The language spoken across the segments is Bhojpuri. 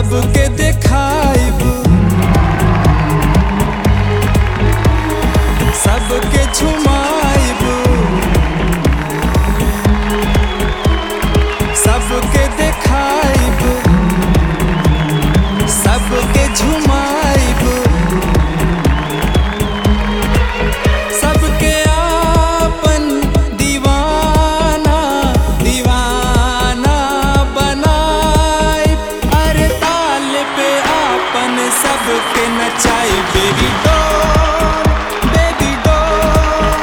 सबके देखाइब सबके झुमाइब सबके देखाइब सबके झुमाइब सबके आपन दीवाना दीवाना बनाए अरे ताल पे आपन सबके नचाई baby doll baby doll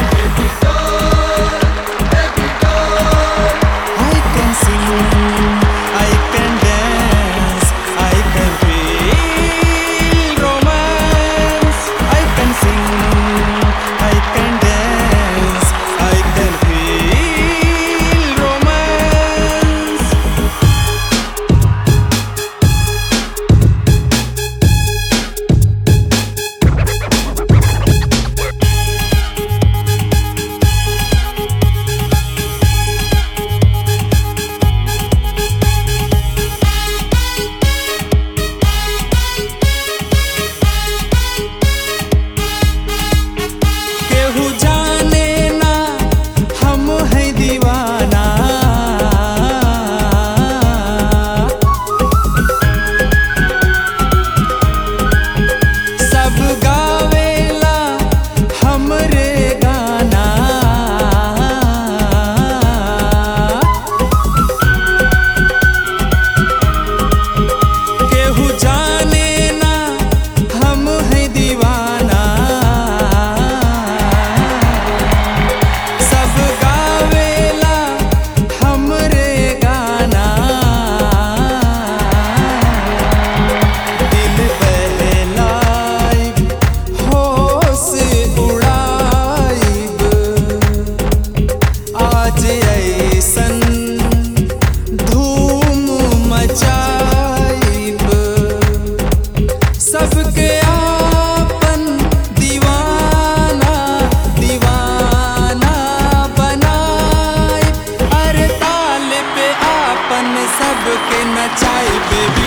I can sing, I can dance, I can feel romance. I can sing, I can dance, I can feel romance. केहू जाने ना हम है दीवाना सब गावेला हमरे गाना केहू जाने ना हम है दीवाना सब गावेला हमरे गाना दिल बहलाइब होश उड़ाइब आज ऐसन धूम मचाइब सबके आपन दीवाना दीवाना बनाए अरे ताल पे आपन सबके नचाई बेबी